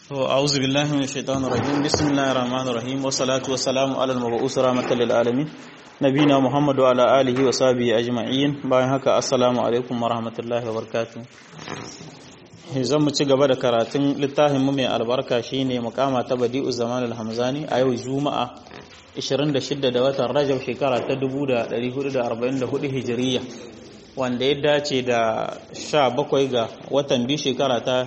أعوذ بالله من الشيطان الرجيم بسم الله الرحمن الرحيم والصلاة والسلام على المبعوث رحمة للعالمين نبينا محمد وعلى آله وصحبه أجمعين bayan haka assalamu alaikum warahmatullahi wabarakatuh zan mu ci gaba da karatun littafin mu mai albarka shine mukama ta badi'u zaman al-hamzani a yau juma'a 26 da watan rajab shekara ta 1444 hijiriya wanda ya dace da 17 ga watan biyu shekara ta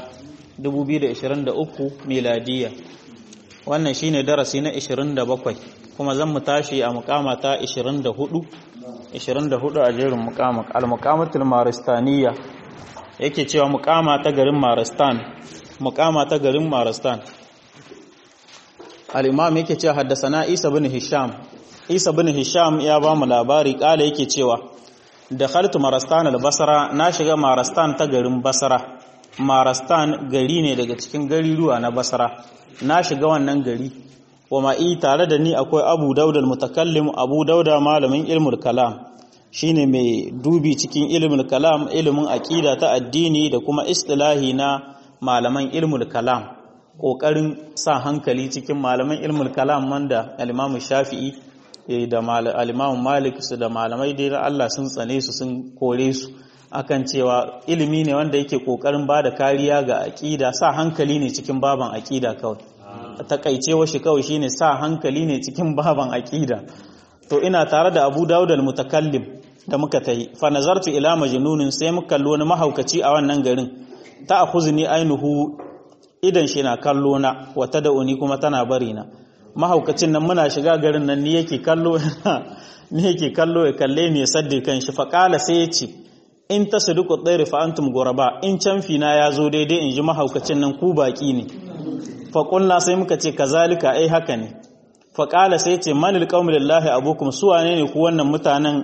2023 miladiya wannan shine darasi na 27 kuma zan mu tashi a mukama ta 24 24 a jerin mukama al-mukamatul maristaniya yake cewa mukama ta garin maristan mukama ta garin maristan al-imam yake cewa haddasana isa bin hisham isa bin hisham ya ba mu labari kala yake cewa dakhaltu marastan al-basra na shiga marastan ta garin basra marastan gari ne daga cikin gariruwa na basra na shiga wannan gari wa ma'i tare da ni akwai abu dauda mutakallim abu dauda malamin ilmul kalam shine mai dubi cikin ilmul kalam ilimin aqida ta addini da kuma istilahi na malaman ilmul kalam kokarin sa hankali cikin malaman ilmul kalam wanda al-imam shafi'i da al-imam malik su da malamai dai Allah sun tsane su sun kore su akan cewa ilimi ne wanda yake kokarin ba da kariya ga aƙida sa hankali ne cikin baban aƙida kawai takaicewa shi kawai shine sa hankali ne cikin baban aƙida to ina tare da Abu Dawud al-Mutakallim da muka tayi fa nazartu ila majnunin sai muka kallo wani mahaukaci a wannan garin ta akhuzni ainuhu idan shi na kallo na wata da'uni kuma tana bari na mahaukacin nan muna shiga garin nan ni yake kallo ni yake kallo ya kalle ne sadde kan shi fa kala sai ya ce in ta sadiku tsairi fa'antum guraba in canfi na ya zo daidai in ji mahaukacin nan ku baƙi ne faƙunna sai muka ce kazalika ai haka ne faƙala sai ce manil ƙaunar lillahi abokum su wane ne ku wannan mutanen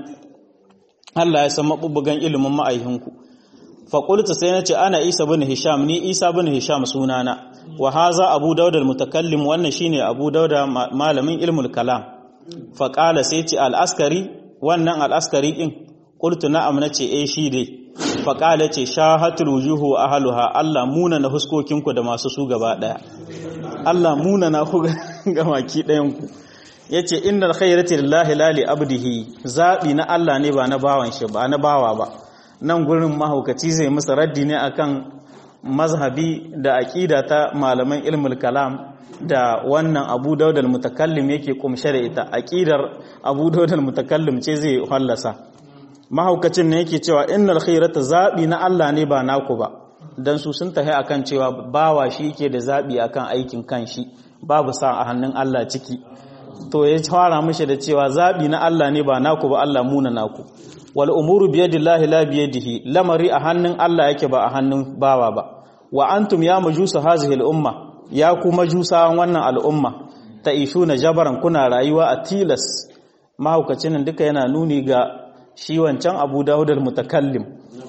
Allah ya san maɓuɓɓugan ilimin ma'aihinku faƙulta sai na ce ana isa bin hisham ni isa bin hisham sunana wa haza abu daudar mutakallim wannan shine abu dauda malamin ilmul kalam faƙala sai ce al'askari wannan al'askari ɗin qultu na'am nace eh shi dai fa qala ce shahatul wujuhu ahluha Allah muna na huskokinku da masu su gaba daya Allah muna na ku ga maki dayan ku yace innal khayrati lillahi la li abdihi zabi na Allah ne ba na bawan shi ba na bawa ba nan gurin mahaukaci zai musu raddi ne akan mazhabi da aqida ta malaman ilmul kalam da wannan Abu Dawud al-Mutakallim yake kumshe da ita aqidar Abu Dawud al-Mutakallim ce zai hallasa mahaukacin ne yake cewa innal khairata zabi na Allah ne ba naku ba dan su sun tahi akan cewa bawa shi yake da zabi akan aikin kanshi babu sa a hannun Allah ciki to ya fara mishi da cewa zabi na Allah ne ba naku ba Allah muna naku wal umuru biyadillahi la biyadihi lamari a hannun Allah yake ba a hannun bawa ba wa antum ya majusa hazihi al umma ya ku majusawan wannan al'umma ta'ishuna jabaran kuna rayuwa a tilas mahaukacin nan duka yana nuni ga shi wancan abu dawud al-mutakallim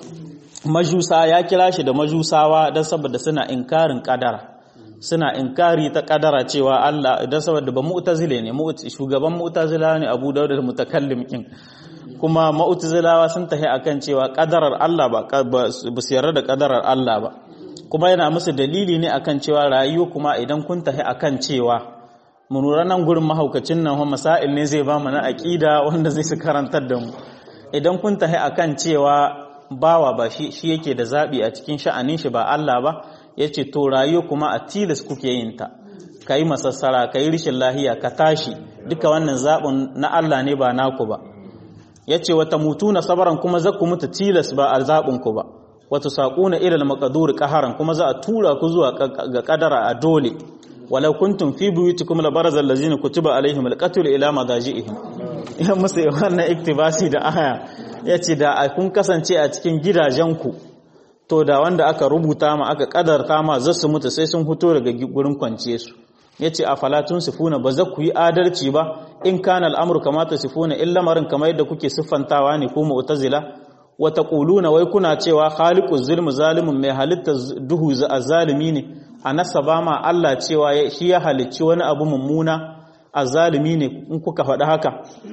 majusa ya kira shi da majusawa don saboda suna inkarin kadara suna inkari ta kadara cewa Allah don saboda ba mu'tazile ne shugaban mu'tazila ne abu dawud al-mutakallim kin kuma mu'tazilawa sun tahi akan cewa kadarar Allah ba ba su yarda da kadarar Allah ba kuma yana musu dalili ne akan cewa rayuwa kuma idan kun tahi akan cewa mu lura nan gurin mahaukacin nan masail ne zai ba mu na aqida wanda zai su karantar da mu idan kun tahi akan cewa bawa ba shi shi yake da zabi a cikin sha'anin shi ba Allah ba yace to rayuwa kuma a tilas kuke yin ta kai masassara kai rishin lahiya ka tashi duka wannan zabin na Allah ne ba naku ba yace wata mutuna sabaran kuma za ku mutu tilas ba a zabin ku ba wata saquna ila al-maqdur qaharan kuma za a tura ku zuwa ga kadara a dole walau kuntum fi buyutikum la barazal ladzina kutiba alaihim al-qatl ila madaji'ihim ya musu wannan iktibasi da aya yace da kun kasance a cikin gidajenku to da wanda aka rubuta ma aka kadarta ma za su mutu sai sun fito daga gurin kwance su yace afalatun sifuna ba za ku yi adalci ba in kana al'amru kama tasifuna illa marin kamar yadda kuke siffantawa ne ko mu'tazila wa taquluna wai kuna cewa khaliquz zulmu zalimun mai halitta duhu zalimi ne a nasaba ma Allah cewa shi ya halicci wani abu mummuna azalimi ne in kuka faɗi haka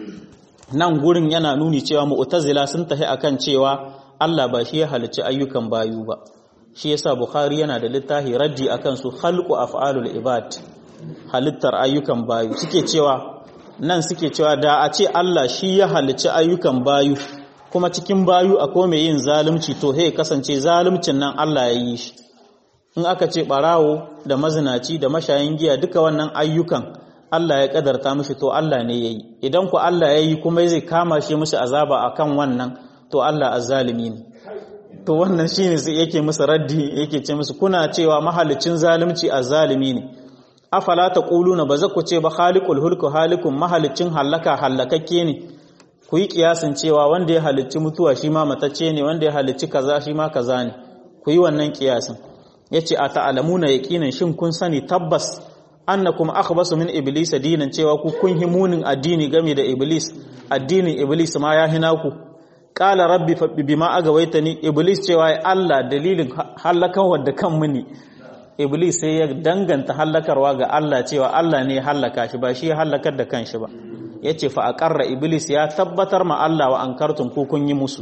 nan gurin yana nuni cewa mu'tazila sun tafi akan cewa Allah ba shi ya halicci ayyukan bayu ba shi yasa bukhari yana da littafi raddi akan su khalqu af'alul ibad halittar ayyukan bayu suke cewa nan suke cewa da a ce Allah shi ya halicci ayyukan bayu kuma cikin bayu akwai mai yin zalunci to he kasance zaluncin nan Allah ya yi shi in aka ce barawo da mazinaci da mashayin giya duka wannan ayyukan Allah ya kadarta mishi to Allah ne yayi idan ku Allah yayi kuma zai kama shi mishi azaba akan wannan to Allah azzalimi ne to wannan shine sai yake musu raddi yake ce musu kuna cewa mahalicin zalunci azzalimi ne afala taquluna ba za ku ce ba khaliqul hulku halikun mahalicin halaka halakakke ne ku yi kiyasin cewa wanda ya halicci mutuwa shi ma matacce ne wanda ya halicci kaza shi ma kaza ne ku yi wannan kiyasin yace a ta'alamuna yaqinan shin kun sani tabbas annakum akhbasu min iblis dinan cewa ku kun himunin addini game da iblis addinin iblis ma ya hina ku qala rabbi fa bima agawaitani iblis cewa ya Allah dalilin halakawar da kan muni iblis sai ya danganta halakarwa ga Allah cewa Allah ne ya halaka shi ba shi ya halakar da kanshi ba yace fa aqarra iblis ya tabbatar ma Allah wa ankartum ku kun yi musu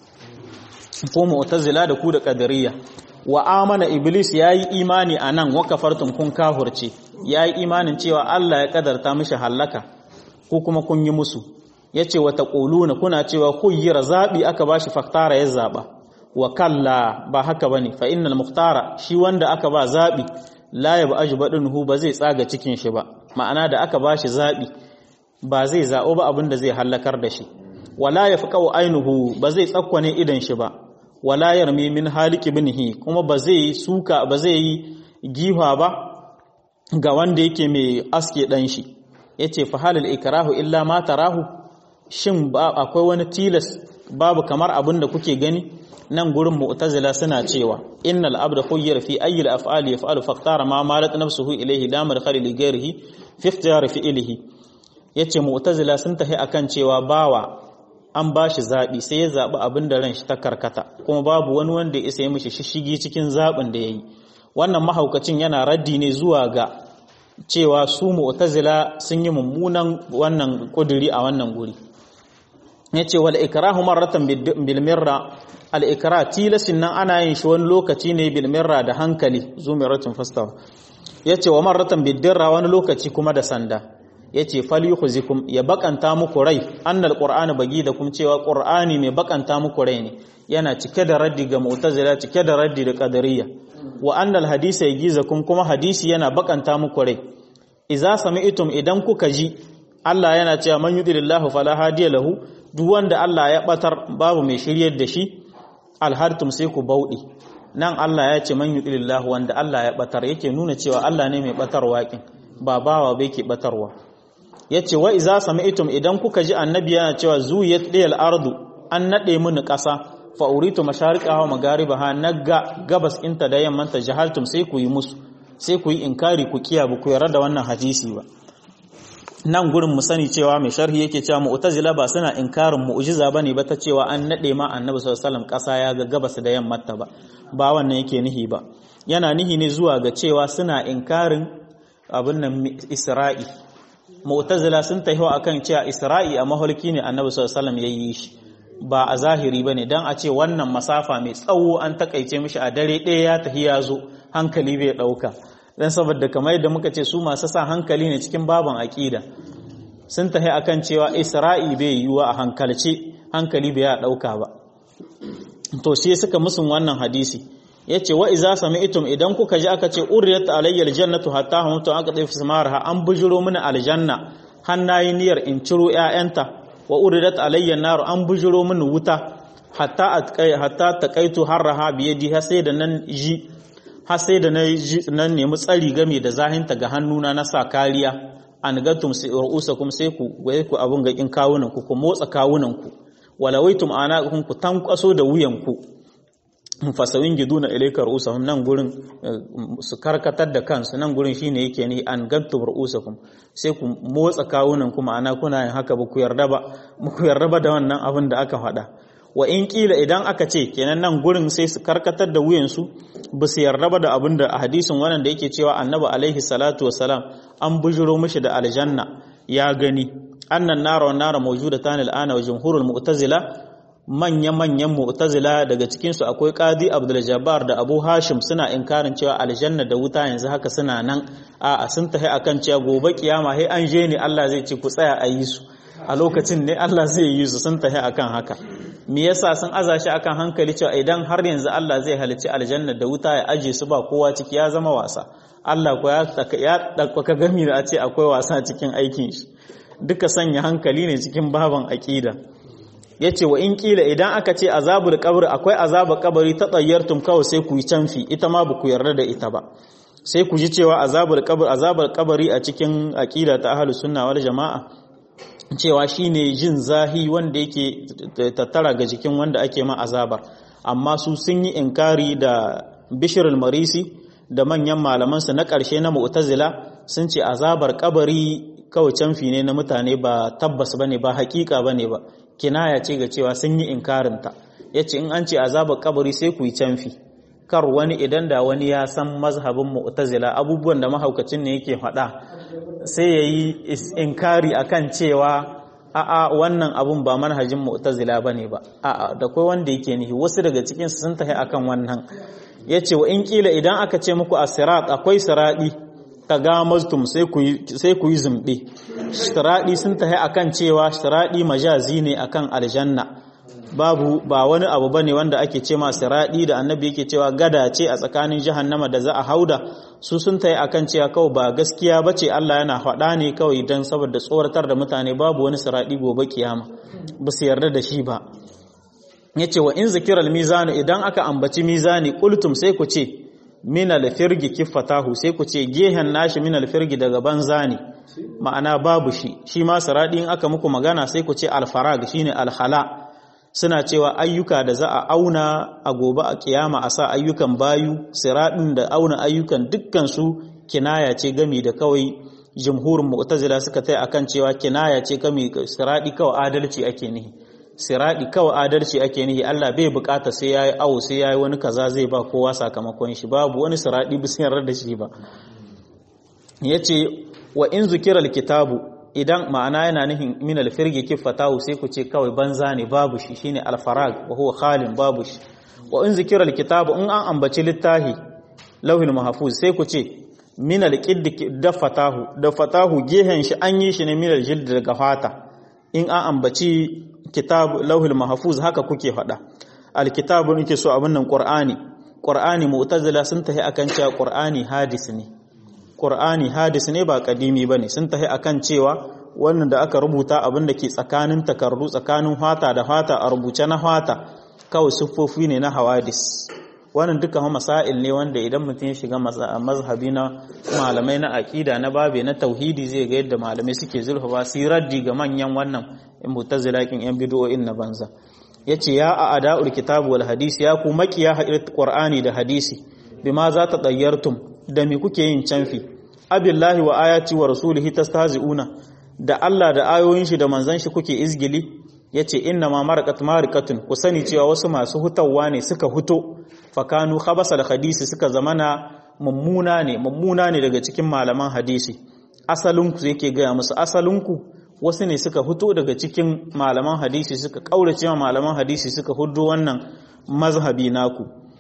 ko mu'tazila da ku da qadariyya wa amana iblis yayi imani anan wa kafartum kun kahurce yayi imanin cewa Allah ya kadarta mishi halaka ko kuma kun yi musu yace wa taquluna kuna cewa khuyyira zabi aka bashi faktara ya zaba wa kalla ba haka bane fa innal muhtara shi wanda aka ba zabi la yab ajbadunhu ba zai tsaga cikin shi ba ma'ana da aka bashi zabi ba zai zabo ba abin da zai halakar da shi wala yafqau ainuhu ba zai tsakwane idan shi ba wala yarmi min haliki binhi kuma ba zai suka ba zai yi giha ba ga wanda yake mai aske dan shi yace fa halal ikrahu illa ma tarahu shin akwai wani tilas babu kamar abin da kuke gani nan gurin mu'tazila suna cewa innal abda khuyyira fi ayyi al-af'ali yaf'alu faqtara ma malat nafsuhu ilayhi la madkhala li ghayrihi fi ikhtiyar fi'lihi yace mu'tazila sun tahi akan cewa bawa an ba shi zaɓi sai ya zaɓi abin da ran shi ta karkata kuma babu wani wanda ya isa ya mishi shishigi cikin zaɓin da ya yi wannan mahaukacin yana raddi ne zuwa ga cewa su mu'tazila sun yi mummunan wannan kuduri a wannan guri ya ce wal ikrahu marratan bil mirra al ikra tilasin nan ana yin shi wani lokaci ne bil mirra da hankali zumiratin fastawa ya ce wa marratan bid dirra wani lokaci kuma da sanda yace falyukhzikum ya bakanta muku rai annal qur'ana bagi da kuma cewa qur'ani mai bakanta muku rai ne yana cike da raddi ga mu'tazila cike da raddi da qadariyya wa annal hadisa yagizakum kuma hadisi yana bakanta muku rai idza sami'tum idan kuka ji Allah yana cewa man yudilillahu fala hadiya lahu duk wanda Allah ya batar babu mai shiryar da shi alhartum sai ku baudi nan Allah ya ce man yudilillahu wanda Allah ya batar yake nuna cewa Allah ne mai batarwa kin ba bawa bai ke batarwa ya ce wa iza sami'tum idan kuka ji annabi yana cewa zuyat liyal ardu an nade mini ƙasa fa uritu mashariqaha wa magharibaha naga gabas inta da yammanta jahaltum sai ku yi musu sai ku yi inkari ku kiya ba ku yarda da wannan hadisi ba nan gurin mu sani cewa mai sharhi yake cewa mu'tazila ba suna inkarin mu'jiza bane ba ta cewa an nade ma annabi sallallahu alaihi wasallam ƙasa ya ga gabas da yammanta ba ba wannan yake nihi ba yana nihi ne zuwa ga cewa suna inkarin abin nan isra'i mu'tazila sun tahiwa akan cewa isra'i a maholki ne annabi sallallahu alaihi wasallam yayi shi ba a zahiri bane dan a ce wannan masafa mai tsawo an takaice mishi a dare ɗaya ya tahi ya zo hankali bai dauka dan saboda kamar yadda muka ce su masu sa hankali ne cikin baban aqida sun tahi akan cewa isra'i bai yiwuwa a hankalce hankali bai ya dauka ba to sai suka musun wannan hadisi yace wa iza sami'tum idan kuka ji aka ce uriyat alayya aljannatu hatta hamtu aka dai fismarha an bujuro mini aljanna hannayi niyyar in ciro ƴaƴanta wa uridat alayya nar an bujuro mini wuta hatta atqai hatta taqaitu harraha bi yadi har sai da nan ji har sai da nan nemi tsari game da zahinta ga hannuna na sa kariya an gatum sai ru'usakum sai ku waye ku abun ga kin kawunan ku ku motsa kawunan ku walawaitum anaqakum ku tankwaso da wuyan ku fasawin giduna ilaika ru'usahum nan gurin su karkatar da kansu nan gurin shine yake ni an gantu ru'usakum sai ku motsa kawunan kuma ana kuna yin haka ba ku yarda ba ku yarda ba da wannan abin da aka faɗa wa in kila idan aka ce kenan nan gurin sai su karkatar da wuyansu ba su yarda ba da abin da a hadisin wannan da yake cewa annabi alaihi salatu wassalam an bujiro mishi da aljanna ya gani annan nara wan nara mawjudatan al'ana wa jumhurul mu'tazila manya-manyan mu'tazila daga cikinsu akwai qadi abdul jabbar da abu hashim suna inkarin cewa aljanna da wuta yanzu haka suna nan a sun tahi akan cewa gobe kiyama sai an je ne Allah zai ce ku tsaya a yi su a lokacin ne Allah zai yi su sun tahi akan haka me yasa sun aza shi akan hankali cewa idan har yanzu Allah zai halicci aljanna da wuta ya aje su ba kowa ciki ya zama wasa Allah ko ya ɗaukaka gami da a ce akwai wasa cikin aikin shi duka sanya hankali ne cikin baban aƙida ya ce wa in ƙila idan aka ce azabul kabari akwai azabul kabari ta tsayyartum kawai sai ku yi canfi ita ma ba ku yarda da ita ba sai ku ji cewa azabul kabari azabul kabari a cikin aƙida ta ahlus sunna wal jama'a cewa shine jin zahi wanda yake tattara ga jikin wanda ake ma azabar amma su sun yi inkari da bishirul marisi da manyan malamansa na ƙarshe na mu'tazila sun ce azabar kabari kawai canfi ne na mutane ba tabbas bane ba hakika bane ba kinaya ce ga cewa sun yi inkarinta yace in an ce azabar kabari sai ku yi canfi kar wani idan da wani ya san mazhabin mu'tazila abubuwan da mahaukacin ne yake faɗa sai yayi inkari akan cewa a'a wannan abun ba manhajin mu'tazila bane ba a'a da kai wanda yake nihi wasu daga cikin su sun tafi akan wannan ya ce wa in kila idan aka ce muku a sirat akwai siraɗi ka gamaztum sai ku yi zumbe siraɗi sun tahi akan cewa siraɗi majazi ne akan aljanna babu ba wani abu bane wanda ake ce ma siraɗi da annabi yake cewa gada ce a tsakanin jahannama da za a hauda su sun tahi akan cewa kawai ba gaskiya bace Allah yana faɗa ne kawai don saboda tsoratar da mutane babu wani siraɗi gobe kiyama ba su yarda da shi ba ya ce wa in zikirar mizanu idan aka ambaci mizani kultum sai ku ce minal firgi kiffatahu sai ku ce gehen nashi minal firgi daga banza ne ma'ana babu shi shi ma siradi in aka muku magana sai ku ce alfarag shine alhala suna cewa ayyuka da za a auna a gobe a kiyama a sa ayyukan bayu siradin da auna ayyukan dukkan su kinaya ce gami da kawai jumhurin mu'tazila suka tai akan cewa kinaya ce gami siradi kawai adalci ake nihi siradi kawai adalci ake nihi Allah bai bukata sai yayi awo sai yayi wani kaza zai ba kowa sakamakon shi babu wani siradi bi sayar da shi ba yace wa in zukira alkitabu idan ma'ana yana nihin min alfirgi kifatahu sai ku ce kawai banza ne babu shi shine alfarag wa huwa khalin babu shi wa in zukira alkitabu in an ambaci littahi lauhin mahfuz sai ku ce min alqid dafatahu dafatahu gehen shi an yi shi ne min aljild daga fata in an ambaci kitab lauhul mahfuz haka kuke faɗa alkitabu nake so abin nan qur'ani qur'ani mu'tazila sun tahi akan cewa qur'ani hadis ne qur'ani hadis ne ba kadimi bane sun tahi akan cewa wannan da aka rubuta abin da ke tsakanin takardu tsakanin fata da fata a rubuce na fata kawai siffofi ne na hawadis wannan duka masail ne wanda idan mutum ya shiga mazhabi na malamai na aqida na babe na tauhidi zai ga yadda malamai suke zulfa su raddi ga manyan wannan mutazilakin yan bid'o'in na banza yace ya a ada'ul kitabu wal hadisi ya ku makiya hadat qur'ani da hadisi bima za ta dayyartum da me kuke yin canfi abillahi wa ayati wa rasulihi tastahzi'una da Allah da ayoyin shi da manzon shi kuke izgili yace inna ma maraqat marikatun ku sani cewa wasu masu hutawa ne suka huto fakanu khabasa da hadisi suka zamana mummuna ne mummuna ne daga cikin malaman hadisi asalinku yake gaya musu asalinku wasu ne suka fito daga cikin malaman hadisi suka kaurace ma malaman hadisi suka hudu wannan mazhabi naku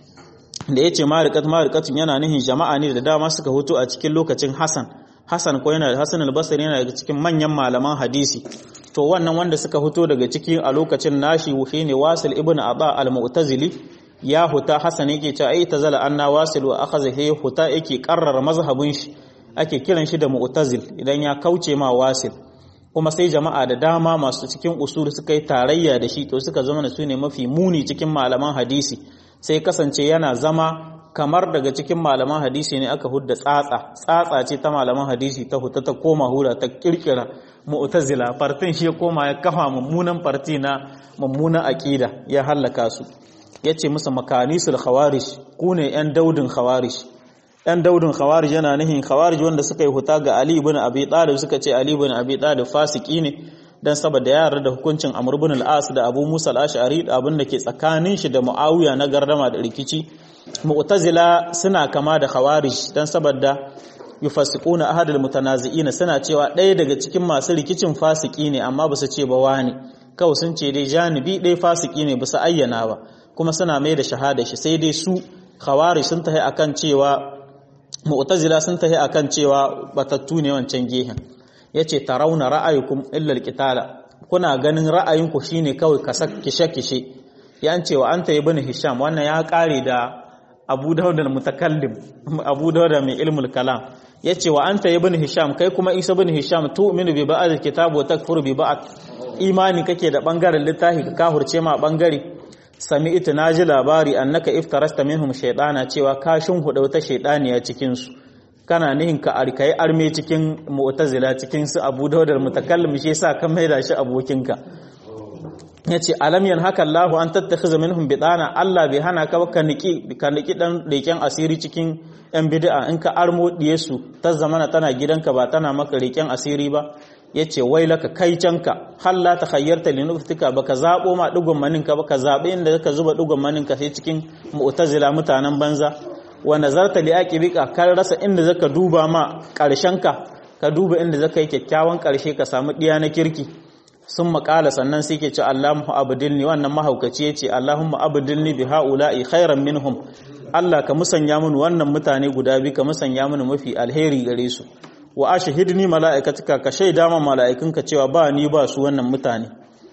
da yace mariqat mariqatun yana nihin jama'a ne da dama suka fito a cikin lokacin Hassan Hassan ko yana Hassan al-Basri yana daga cikin manyan malaman hadisi to wannan wanda suka fito daga ciki a lokacin nashi shine Wasil ibn Aba al-Mu'tazili ya huta Hassan yake cewa ai tazala anna Wasil wa akhadha he huta yake karrara mazhabin shi ake kiran shi da Mu'tazil idan ya kauce ma Wasil kuma sai jama'a da dama masu cikin usul suka yi tarayya da shi to suka zama su ne mafi muni cikin malaman hadisi sai kasance yana zama kamar daga cikin malaman hadisi ne aka hudda tsatsa tsatsa ce ta malaman hadisi ta huta ta koma hura ta kirkira mu'tazila fartin shi ya koma ya kafa mummunan farti na mummunan aqida ya hallaka su yace musu makanisul khawarij ku ne yan daudin khawarij yan daudin khawarij yana nihin khawarij wanda suka yi huta ga Ali ibn Abi Talib suka ce Ali ibn Abi Talib fasiki ne dan saboda ya yarda da hukuncin Amr ibn al-As da Abu Musa al-Ash'ari abin da ke tsakanin shi da Muawiya na gardama da rikici Mu'tazila suna kama da Khawarij dan saboda yufassiquna ahadul mutanazi'ina suna cewa ɗaya daga cikin masu rikicin fasiki ne amma ba su ce ba wani kawai sun ce dai janibi ɗaya fasiki ne ba su ayyana ba kuma suna mai da shahada shi sai dai su khawari sun tahi akan cewa mu'tazila sun tahi akan cewa batattu ne wancan gehen yace tarawna ra'ayukum illa alqitala kuna ganin ra'ayinku shine kawai kasak kishe kishe yan cewa anta ibn hisham wannan ya kare da abu dawud al-mutakallim abu dawud mai ilmul kalam yace wa anta ibn hisham kai kuma isa ibn hisham tu'minu bi ba'd al-kitab wa takfuru bi ba'd imani kake da bangaren littafi ka kahurce ma bangare sami'tu naji labari annaka iftarasta minhum shaytana cewa ka huda wata shaytaniya cikin su kana nihin ka arkai arme cikin mu'tazila cikin su abu dawud al-mutakallim shi yasa ka maida shi abokinka ya ce alam haka Allah an tattakhiza minhum bidana Allah bai hana ka ka niki ka niki dan leken asiri cikin yan bid'a in ka armo diye su ta zamana tana gidanka ba tana maka leken asiri ba yace wai laka kai canka hal la takhayyarta li nuftika baka zabo ma dugun manin ka baka zabe inda ka zuba dugun manin ka sai cikin mu'tazila mutanen banza wa nazarta li aqibika kan rasa inda zaka duba ma karshen ka ka duba inda zaka yi kyakkyawan karshe ka samu diya na kirki sun makala sannan sai ke ce Allahumma abdilni wannan mahaukaci ya ce Allahumma abdilni bi haula'i khairan minhum Allah ka musanya mini wannan mutane guda biyu ka musanya mini mafi alheri gare su wa ashhidni mala'ikatika ka shaida ma mala'ikunka cewa ba ni ba su wannan mutane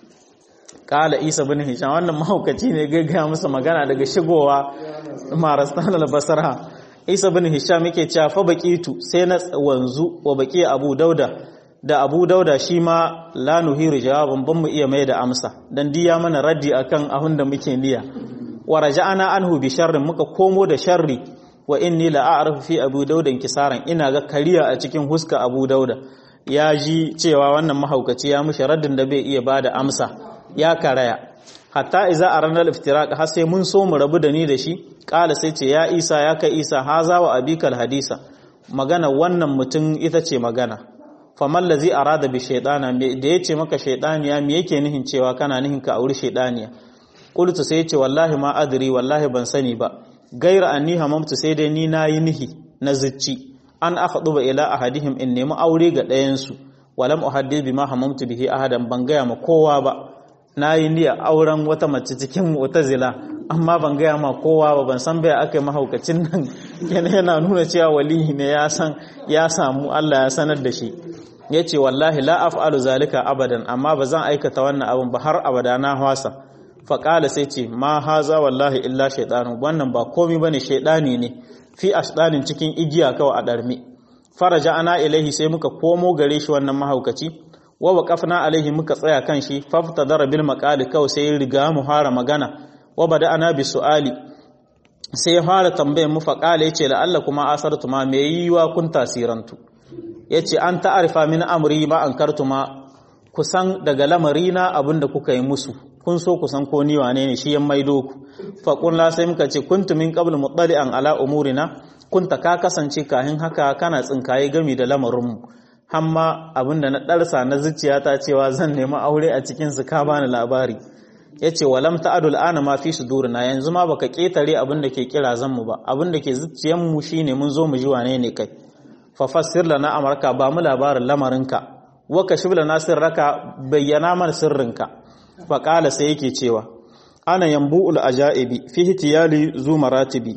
kala Isa bin Hisham wannan mahaukaci ne gaggaya masa magana daga shigowa Marastan al-Basra Isa bin Hisham yake cewa fa baqitu sai na wanzu wa baqi Abu Dauda da abu dauda shi ma la nuhiru jawaban ban mu iya mai da amsa dan diya mana raddi akan ahun da muke niyya wa raja'ana anhu bi sharrin muka komo da sharri wa inni la a'rifu fi abu dauda kisaran ina ga kariya a cikin huska abu dauda ya ji cewa wannan mahaukaci ya mushi raddin da bai iya bada amsa ya karaya hatta iza arana al-iftiraq har sai mun so mu rabu da ni da shi kala sai ce ya isa ya kai isa haza wa abikal hadisa magana wannan mutum ita ce magana faman lazi arada bi shaydana da yace maka shaydaniya me yake nihin cewa kana nihin ka auri shaydaniya qultu sai yace wallahi ma adri wallahi ban sani ba gaira anni hamamtu sai dai ni nayi nihi na zicci an akhduba ila ahadihim in nemi aure ga ɗayan su walam uhaddith bima hamamtu bihi ahadan ban gaya ma kowa ba nayi niyya auren wata mace cikin mu'tazila amma ban gaya ma kowa ba ban san bai aka yi mahaukacin nan yana nuna cewa walihi ne ya san ya samu Allah ya sanar da shi ya ce wallahi la af'alu zalika abadan amma ba zan aikata wannan abin ba har abada na hwasa faƙala sai ce ma haza wallahi illa shaidanu wannan ba komi bane shaidani ne fi ashdanin cikin igiya kawai a ɗarmi faraja ana ilaihi sai muka komo gare shi wannan mahaukaci wa waqafna alaihi muka tsaya kan shi fafta dara bil maqali kawai sai riga mu fara magana wa bada ana bi su'ali sai ya fara tambayar mu faƙala yace la Allah kuma asartu ma me yiwa kun tasirantu ya ce an ta'arifa min amri ma an kartu ma kusan daga lamarina abinda kuka yi musu kun so kusan ko ni wane ne shi yan maido ku faƙun la sai muka ce kuntu min qabl muttali'an ala umurina kunta ka kasance kahin haka kana tsinkaye gami da lamarinmu hamma abinda na ɗarsa na zuciyata cewa zan nemi aure a cikin su ka bani labari yace walam ta'adul ana ma fi sudurina yanzu ma baka ketare abinda ke kira zan mu ba abinda ke zuciyanmu shine mun zo mu ji wane ne kai fafassir lana amarka ba mu labarin lamarinka waka shi lana sirraka bayyana mana sirrinka faƙala sai yake cewa ana yambu'ul ajaibi fi hitiyali zu maratibi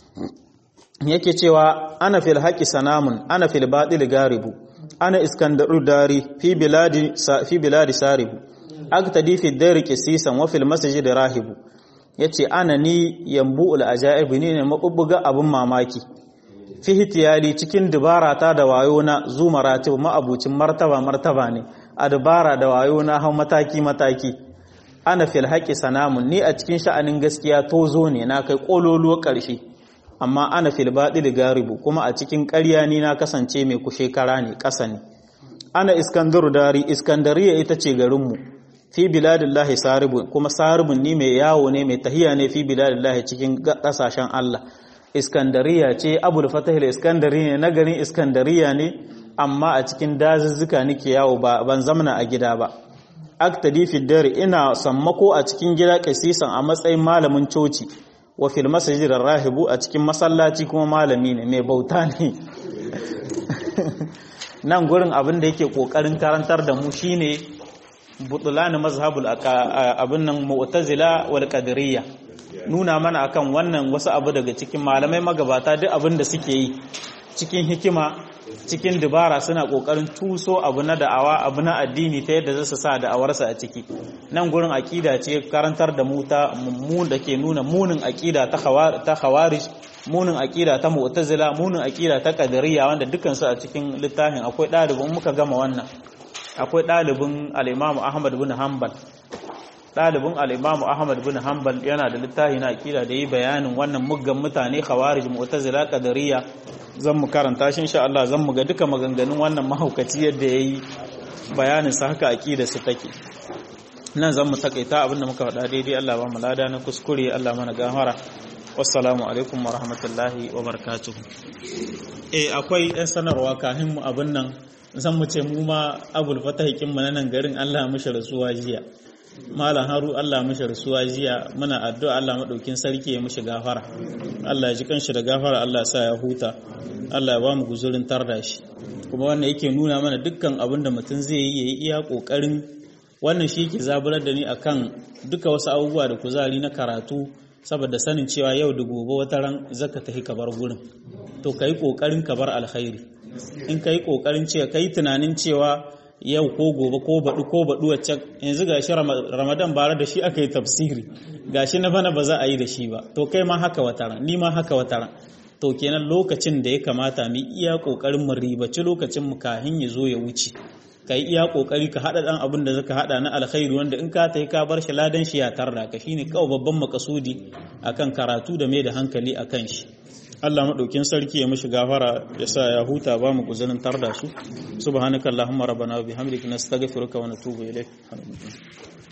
yake cewa ana fil haqqi sanamun ana fil batil garibu ana iskandaru dari fi biladi fi biladi saribu aktadi fi dari qisisan wa fil masjid rahibu yace ana ni yambu'ul ajaibi ne mabubbuga abun mamaki fihtiyali cikin dubara ta da wayo na zu maratib ma'abucin martaba martaba ne a dubara da wayo na hau mataki mataki ana fil haqqi sanamun ni a cikin sha'anin gaskiya tozo ne na kai kololuwa ƙarshe amma ana fil baɗil garibu kuma a cikin ƙarya ni na kasance mai kushe kara ne ƙasa ne ana iskandaru dari iskandariya ita ce garinmu fi biladillahi saribun kuma saribun ni mai yawo ne mai tahiya ne fi biladillahi cikin ƙasashen Allah iskandariya ce abul fatahil iskandari ne na garin iskandariya ne amma a cikin dazuzzuka nake yawo ba ban zamana a gida ba aktadi fi dare ina sammako a cikin gida kasisan a matsayin malamin coci wa fil masjid rahibu a cikin masallaci kuma malami ne mai bauta ne nan gurin abin da yake kokarin karantar da mu shine butulani mazhabul abin nan mu'tazila wal qadariyya nuna mana akan wannan wasu abu daga cikin malamai magabata duk abin da suke yi cikin hikima cikin dubara suna kokarin tuso abu na da'awa abu na addini ta yadda za su sa da'awarsa a ciki nan gurin akida ce karantar da mu ta mummun da ke nuna munin akida ta khawarij munin akida ta mu'tazila munin akida ta qadariyya wanda dukkan su a cikin littafin akwai dalibin muka gama wannan akwai dalibin al-Imam Ahmad bin Hanbal dalibin al-Imam Ahmad bin Hanbal yana da littafi na akida da yi bayanin wannan muggan mutane khawarij mu'tazila qadariyya zan mu karanta shi insha Allah zan mu ga duka maganganun wannan mahaukaci yadda yayi bayanin sa haka aqida su take nan zan mu takaita abinda muka faɗa daidai Allah ba mu lada na kuskure Allah mana gafara wassalamu alaikum wa rahmatullahi wa barakatuh eh akwai ɗan sanarwa kafin mu abin nan zan mu ce mu ma abul fatahikin mu nan garin Allah mishi rasuwa jiya Malam Haru Allah mishi rasuwa jiya muna addu'a Allah madaukin sarki ya mishi gafara Allah ya ji kanshi da gafara Allah ya sa ya huta Allah ya ba mu guzurin tarda shi kuma wannan yake nuna mana dukkan abin da mutum zai yi yayi iya kokarin wannan shi ke zaburar da ni akan duka wasu abubuwa da kuzari na karatu saboda sanin cewa yau da gobe wata ran zaka tafi ka bar gurin to kai kokarin ka bar alkhairi in kai kokarin cewa kai tunanin cewa yau ko gobe ko baɗu ko baɗu wacce yanzu gashi ramadan bara da shi aka yi tafsiri gashi na bana ba za a yi da shi ba to kai ma haka wataran ni ma haka wataran to kenan lokacin da ya kamata mu iya kokarin mu ribaci lokacin mu kahin ya zo ya wuce ka yi iya kokari ka hada dan abin da zaka hada na alkhairi wanda in ka tayi ka bar shi ladan shi ya tarda ka shine kawai babban makasudi akan karatu da mai da hankali akan shi Allah maɗaukin sarki ya mishi gafara ya sa ya huta ba mu guzanin tar da su subhanakallahumma rabbana wa bihamdika nastaghfiruka wa natubu ilayk